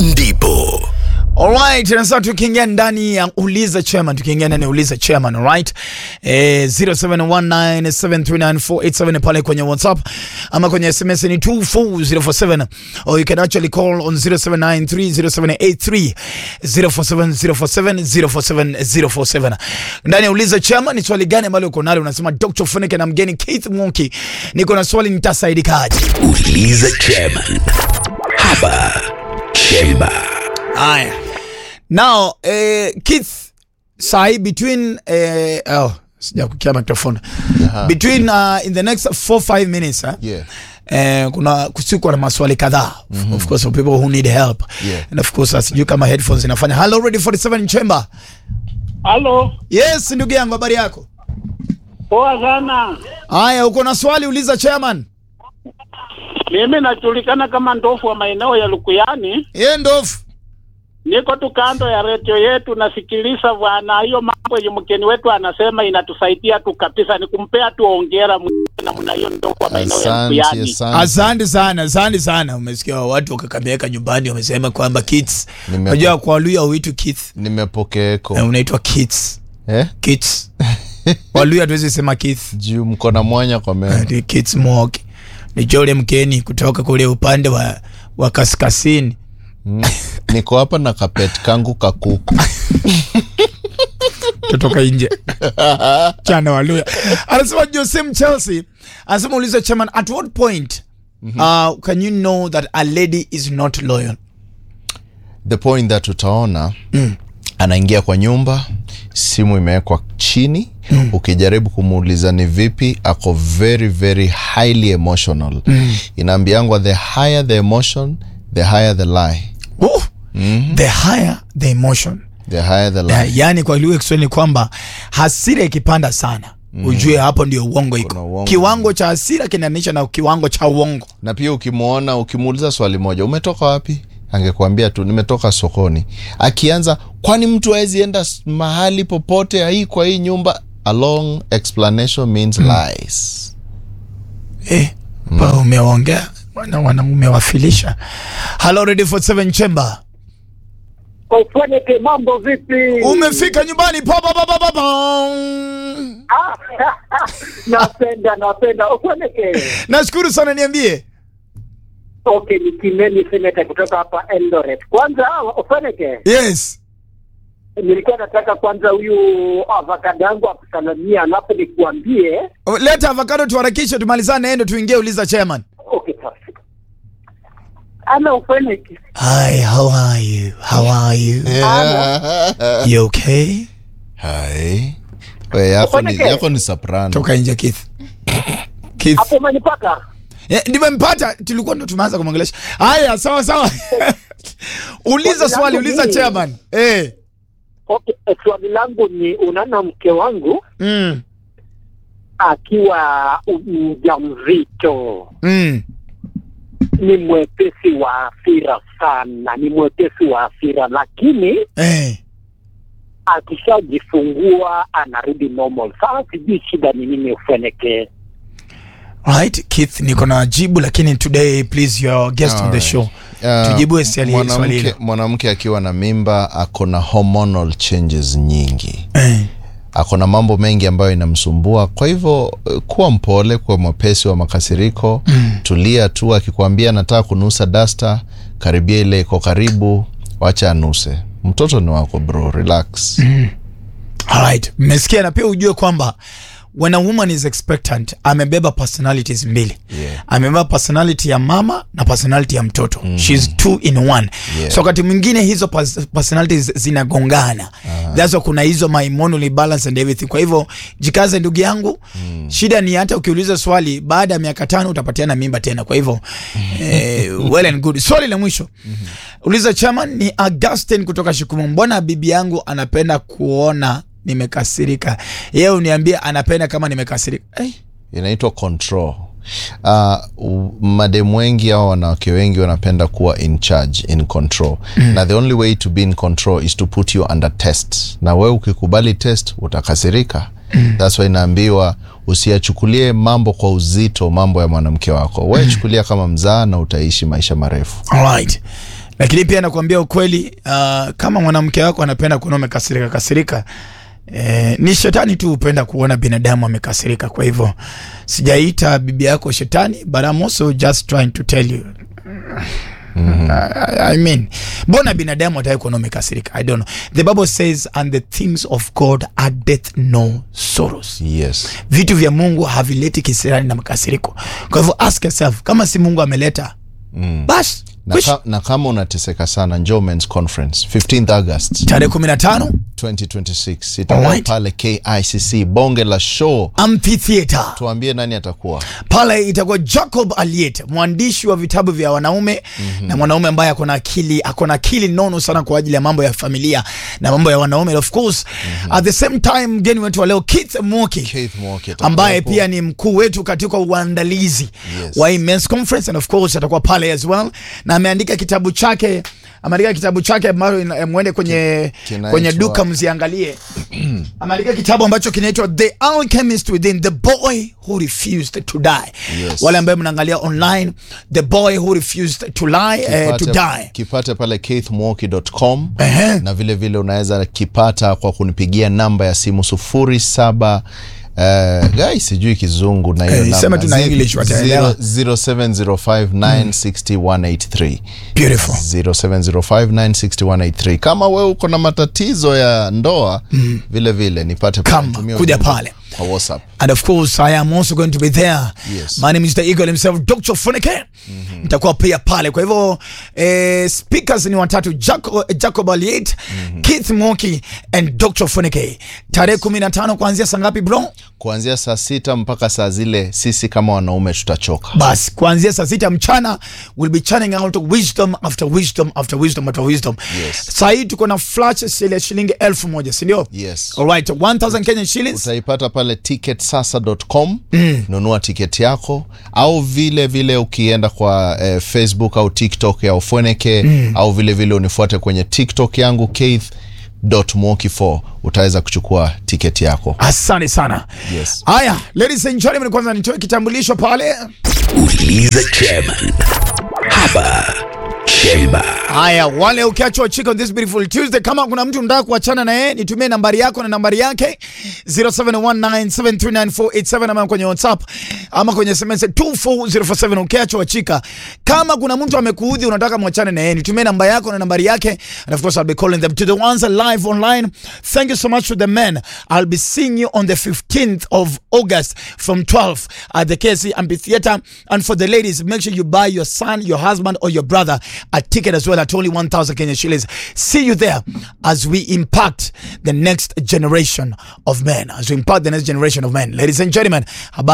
ndipo Alright, na sasa tukiingia ndani ya uliza chairman, tukiingia ndani ya uliza chairman, alright? Eh, 0719739487 pale kwenye WhatsApp ama kwenye SMS ni 24047 or you can actually call on 07930783 047047 047047. Ndani ya uliza chairman, ni swali gani ambalo uko nalo? Unasema Dr. Funike na mgeni Keith Mwonki, niko na swali nitasaidikaje? uliza chairman hapa chemba Haya. Now, eh, Keith, sahi between eh, oh, sija kukia microphone. Between uh, in the next 4 5 minutes, eh? Yeah. Eh, kuna kusikuwa na maswali kadhaa of course for people who need help Yeah. and of course sijui kama headphones inafanya hello ready 47 chamber Halo, yes ndugu yangu habari yako poa sana. haya uko na swali uliza chairman Mimi najulikana kama ndofu wa maeneo ya Lukuyani. ye ndofu Niko tu kando ya redio yetu nasikiliza bwana, hiyo mambo yenye mgeni wetu anasema inatusaidia tu kabisa, ni kumpea tu ongera namna hiyo ndofu wa maeneo ya Asante, Lukuyani. asante. asante sana asante sana umesikia watu wakakameka nyumbani wamesema kwamba kids Nimepo- unajua kwa Waluya huitwi kids Nimepokeeko Eh, unaitwa kids eh? kids Waluya hatuwezi sema kids juu mko na mwanya kwa meno Ati kids moki ni Jole mkeni kutoka kule upande wa, wa kaskazini niko hapa na kapet kangu kakuku kutoka nje chana Waluya anasema Josem Chelsea anasema uliza chairman at what point uh, can you know that a lady is not loyal the point that utaona anaingia kwa nyumba simu imewekwa chini ukijaribu kumuuliza ni vipi ako very very highly emotional inaambiangwa the higher the emotion the higher the lie Ooh, the higher the emotion the higher the lie Ya- yaani kwa lugha ya Kiswahili ni kwamba hasira ikipanda sana ujue hapo ndio uongo iko Kuna uongo. kiwango cha hasira kinanisha na kiwango cha uongo na pia ukimwona ukimuuliza swali moja umetoka wapi angekuambia tu nimetoka sokoni akianza kwani mtu awezi enda s- mahali popote hii kwa hii nyumba a long explanation means lies eh, pa umeongea wana, wana umewafilisha hello ready for seven chamber Ufanike mambo vipi? umefika nyumbani pa, pa, pa, pa, pa, pa. Ah, napenda napenda. Ufanike. nashukuru sana niambie Okay, ni Kimeni Seneta kutoka hapa Eldoret. Kwanza Ufanike, yes nilikuwa nataka kwanza huyu avakado yangu akusalamia, alafu nikuambie leta avocado tuharakishe tumalizane endo tuingie uliza chairman Okay, perfect. Ana Ufanike. hi how are you how are you you okay Hai. We, yako ni, Ufanike. yako ni soprano toka nje Keith Keith Hapo umenipata? Eh, nimempata tulikuwa ndo tumeanza kumwongelesha haya sawa sawa uliza swali uliza chairman eh Okay, eh, swali langu ni unaona mke wangu mm. akiwa mjamzito Mm. ni mwepesi wa hasira sana, ni mwepesi wa hasira, lakini Eh. akishajifungua anarudi normal. Sasa sijui shida ni nini ufeneke. right Keith niko na jibu lakini today please your guest on the Alright. show Uh, tujibu swali swali mwanamke hilo mwanamke akiwa na mimba ako na hormonal changes nyingi eh. ako na mambo mengi ambayo inamsumbua kwa hivyo eh, kuwa mpole kuwa mwepesi wa makasiriko mm. tulia tu akikwambia nataka kunusa dasta karibia ile iko karibu wacha anuse mtoto ni wako bro relax mm. Alright, mmesikia na pia ujue kwamba when a woman is expectant amebeba personalities mbili Yeah. amebeba personality ya mama na personality ya mtoto mm. She's two in one Yeah. so wakati mwingine hizo pers- personalities zinagongana uh-huh. That's why kuna hizo my hormonal balance and everything kwa hivyo jikaze ndugu yangu mm. shida ni hata ukiuliza swali baada ya miaka tano utapatiana mimba tena kwa hivyo eh, well and good swali la mwisho uliza chairman ni Augustine kutoka Shikumu mbona bibi yangu anapenda kuona nimekasirika yeye uniambie anapenda kama nimekasirika hey. inaitwa control uh, mademu wengi au wanawake wengi wanapenda kuwa in charge in control mm. na the only way to be in control is to put you under test na wewe ukikubali test utakasirika mm. thats why inaambiwa usiyachukulie mambo kwa uzito mambo ya mwanamke wako we chukulia kama mzaa na utaishi maisha marefu Alright. lakini pia nakuambia ukweli uh, kama mwanamke wako anapenda kuona umekasirika kasirika Eh, ni shetani tu hupenda kuona binadamu amekasirika. Kwa hivyo sijaita bibi yako shetani, but I'm also just trying to tell you I, I mean, mbona binadamu ataki kuona umekasirika? I don't know. The Bible says and the things of God addeth no sorrows. yes Vitu vya Mungu havileti kisirani na makasiriko. Kwa hivyo ask yourself, kama si Mungu ameleta mm. basi na, kwish. ka, na kama unateseka sana njoo Men's conference 15th august tarehe 15 2026 itakuwa Alright. pale KICC bonge la show amphitheater tuambie nani atakuwa pale itakuwa Jacob Aliet, mwandishi wa vitabu vya wanaume mm-hmm. na mwanaume ambaye akona akili akona akili nono sana kwa ajili ya mambo ya familia na mambo ya wanaume of course mm-hmm. at the same time mgeni wetu wa leo Keith Mwoki Keith Mwoki atakuwa ambaye hapo. pia ni mkuu wetu katika uandalizi Yes. wa hii men's conference and of course atakuwa pale as well na ameandika kitabu chake ameandika kitabu chake ambayo ina- mwende kwenye Kinaitwa- kwenye duka mziangalie ameandika kitabu ambacho kinaitwa The Alchemist Within the Boy Who Refused to Die Yes. wale ambayo mnaangalia online The Boy Who Refused to Lie eh, to Kipate- Die kipate pale keithmwoki.com Ehe. na vile vile unaweza kipata kwa kunipigia namba ya simu sufuri saba Uh, gai sijui kizungu na hiyo Eh, namba. sema tu na Zi- English wataelewa. 0705960183 Beautiful 0705960183 kama wewe uko na matatizo ya ndoa vile vile nipate pale. Kama, Tumia kuja ujumbe pale. kwa whatsapp And of course, I am also going to be there. Yes. My name is the Eagle himself, Dr. Funike. Nitakuwa pia pale. Kwa hivyo, eh, speakers ni watatu, Jacob, Jacob Aliet, Keith Mwoki and Dr. Funike. Tarehe 15 kuanzia saa ngapi bro? kuanzia saa sita mpaka saa zile sisi kama wanaume tutachoka Basi kuanzia saa sita mchana we'll be churning out wisdom after wisdom after wisdom after wisdom. Yes. Saa hii tuko na flash sale ya shilingi elfu moja, si ndio? Yes. All right, 1000 Kenyan shillings. utaipata pale ticketsasa.com nunua tiketi yako au vile vile ukienda kwa eh, facebook au tiktok ya ofweneke au vile vile unifuate kwenye tiktok yangu keith mwoki 4 utaweza kuchukua tiketi yako Asante sana. Yes. Haya, ladies and gentlemen, kwanza nitoe kitambulisho pale. Uliza chairman. Hapa Chemba. Haya, wale ukiachwa chika on this beautiful Tuesday, kama kuna mtu unataka kuachana na yeye, nitumie nambari yako na nambari yake 0719739487 ama kwenye WhatsApp ama kwenye SMS 24047 ukiachwa chika. Kama kuna mtu amekuudhi unataka mwachane na yeye, nitumie namba yako na nambari yake and of course I'll be calling them to the ones live online. Thank you so much to the men. I'll be seeing you on the 15th of August from 12 at the KC Amphitheater. And for the ladies, make sure you buy your son, your husband, or your brother a ticket as well at only 1,000 Kenya shillings. See you there as we impact the next generation of men. As we impact the next generation of men. Ladies and gentlemen, habari